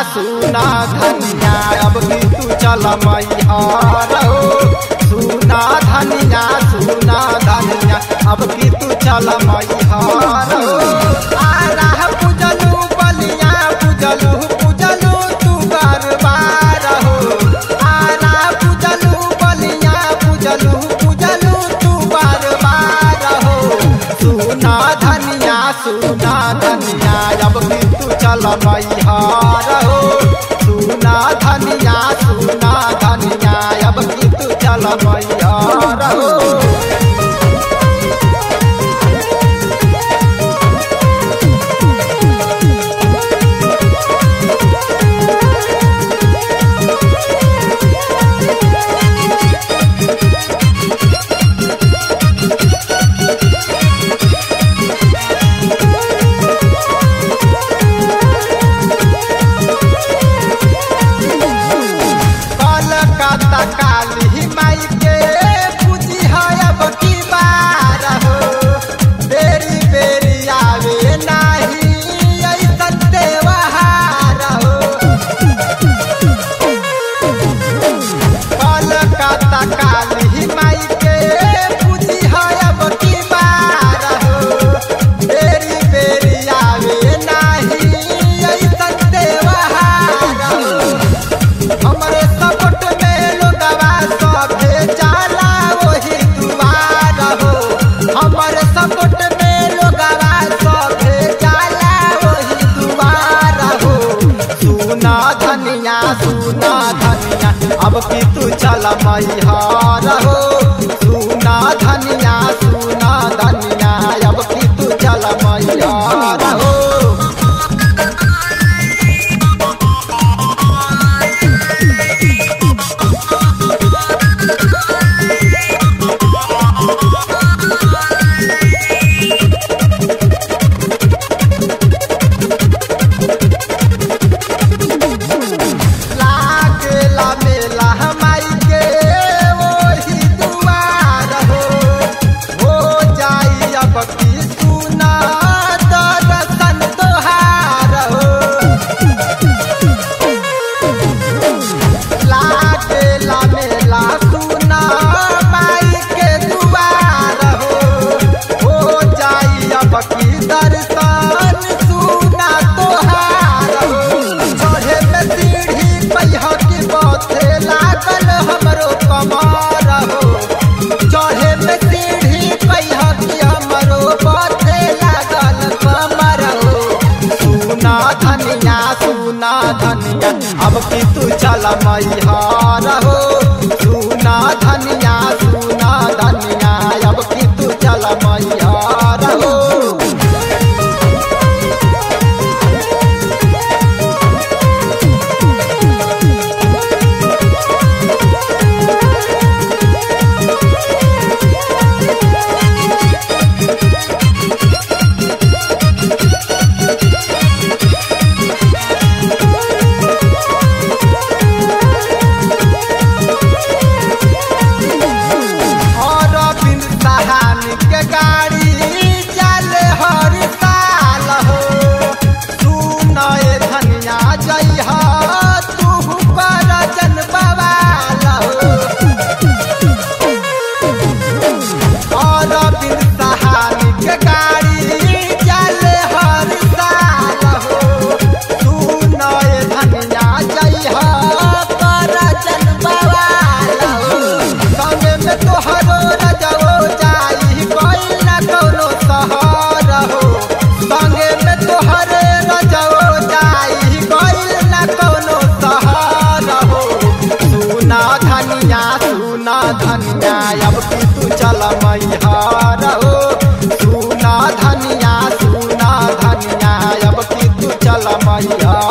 सुना धनिया अब की तू चल मैहर हो सुना धनिया सुना धनिया अब की तू चल मैहर हो आरा पूजलू बलिया पूजलू पूजलू तू गरबार हो आरा पूजलू बलिया पूजलू पूजलू तू गरबार हो सुना धनिया सुना धनिया अब की तू चल मैहर हो सुना धनिया सुना धनिया अब की तू चल मैहर हो कलकत्ता काली माई के पूजी है अब की बार हो बेरी बेरी आवे नाही ऐसन देवहार हो कलकत्ता काली माई के पूजी है अब की बार हो बेरी बेरी आवे नाही ऐसन देवहार हो हमरे सपोर्ट में लोगवा सभे जाला वही दुआर हो हमरे सपोर्ट में लोगवा सभे जाला वही दुआर हो सुना धनिया सुना धनिया अब की तू चल मैहर हो सुना धनिया सुना धनिया अब की तू चल मैहर हो लागेला मेला हमारी के वही दुआर हो हो जाई अब की सुना दर्शन तोहार हो लागेला मेला सुना माई के दुआर हो हो जाई अब की दर्शन सुना तोहार हो चढ़े में सीढ़ी पहिया की पथे लागल हमरो कमर हो चढ़े में सीढ़ी पहिया की हमरो पथे लागल कमर हो सुना धनिया सुना धनिया अब की तू चल मैहर हो सुना धनिया सुना धनिया अब की तू चल मैहर हो और बिन सहानी के गाड़ी चले हर साल हो सुन ए धनिया जइहा तू पर जन बवाल हो और बिन सहानी के गाड़ी चले हर साल हो सुन ए धनिया जइहा पर जन बवाल हो संगे में तोहरो रजवो जाई कोई न कौनो सहर हो संगे में तोहरे रजवो जाई कोई न कौनो सहर हो सुना धनिया सुना धनिया अब की तू चल मैहर हो सुना धनिया सुना धनिया अब की तू चल मैहर